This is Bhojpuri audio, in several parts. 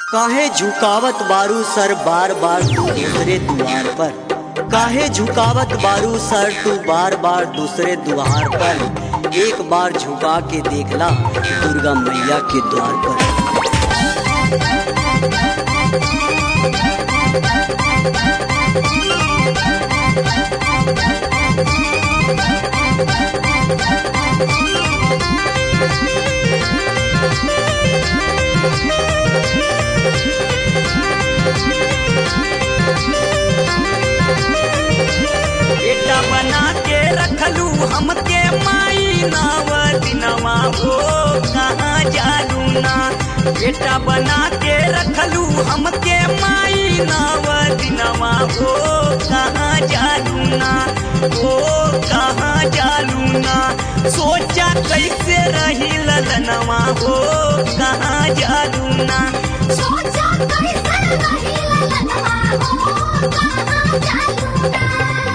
काहे झुकावत बारू सर बार बार तू दूसरे द्वार पर काहे झुकावत बारू सर तू बार बार दूसरे द्वार पर एक बार झुका के देखला दुर्गा मैया के द्वार पर बेटा बना के रखलू हमके माई नाव दिनवा हो कहाँ जालू ना बेटा बना के रखलू हमके माई नाव दिनवा हो कहाँ जालू ना हो कहाँ जालू ना सोचा कैसे रही ललनवा हो कहाँ जालू ना सोचा कैसे रही ललनवा हो कहाँ जालू ना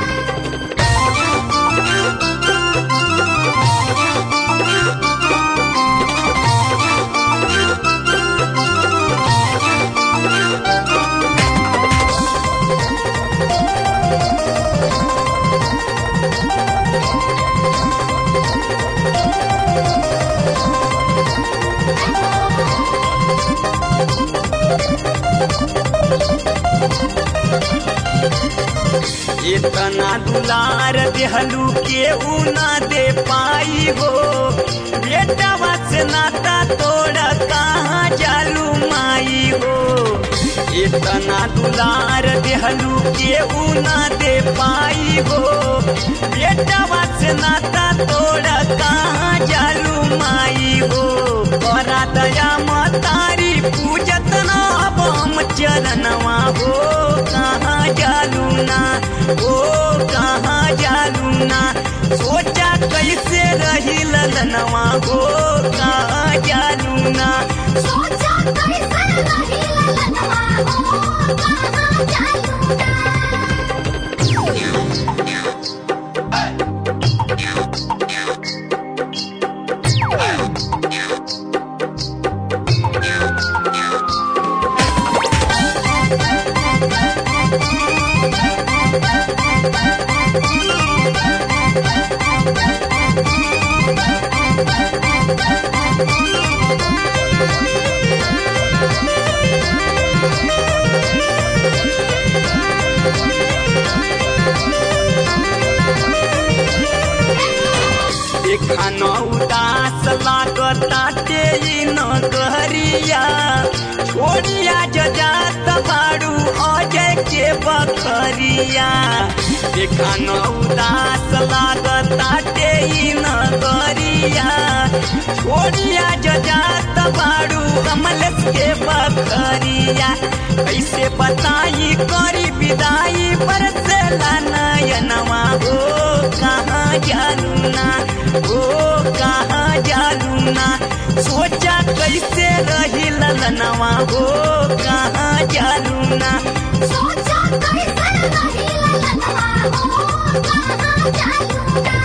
इतना दुलार देहलू के ना दे पाई हो बेटा से नाता तोड़ कहाँ जालू माई हो इतना दुलार देहलू के ना दे पाई हो बेटा से नाता तोड़ कहाँ जालू माई हो बड़ा दया मतारी पूजत ना अब हम चरणवा हो कहाँ जालू ना ओ कहाँ जालू ना सोचा कैसे रही ललनवा हो कहाँ जालू ना सोचा कैसे रही ललनवा हो कहाँ जालू ना देखा न उदास लागताटे ई नगरिया छोड़िया जजात बाड़ू अजय के बखरिया देखा न उदास लागताटे ई नगरिया छोड़िया जजात बाड़ू कमलेश के बखरिया कैसे बताई करी विदाई बरसेला नयनवा हो कहाँ जानू ना हो कहाँ जानू ना सोचा कैसे रही ललनवा हो कहाँ जानू ना सोचा कैसे रही ललनवा हो कहाँ जालू ना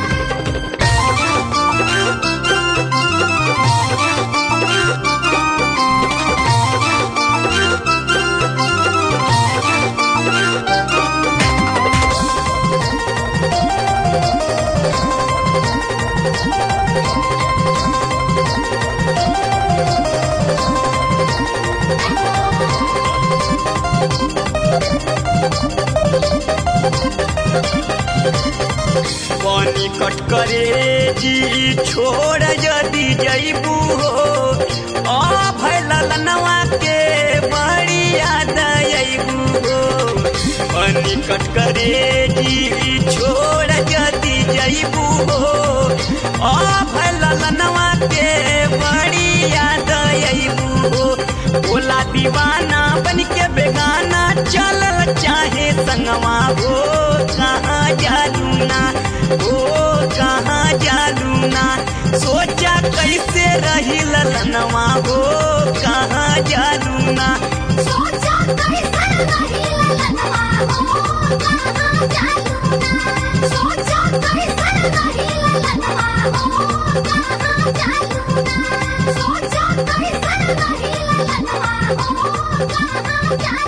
पानी कट करे जी छोड़ यदि जईबू हो आ भैल ललनवा के बड़ी याद अईबू हो पानी कट करे जी छोड़ यदि जईबू हो आ भैल ललनवा के बड़ी याद अईबू हो बोला दीवाना बन के बेगाना चलल चाहे संगवा हो कहाँ जालू ना हो कहाँ जालू ना सोचा कैसे रही ललनवा हो कहाँ जालू ना सोचा कैसे रही ललनवा हो कहाँ जालू ना सोचा कैसे रही ललनवा हो कहाँ जालू ना सोचा कैसे रही ललनवा हो कहाँ जालूना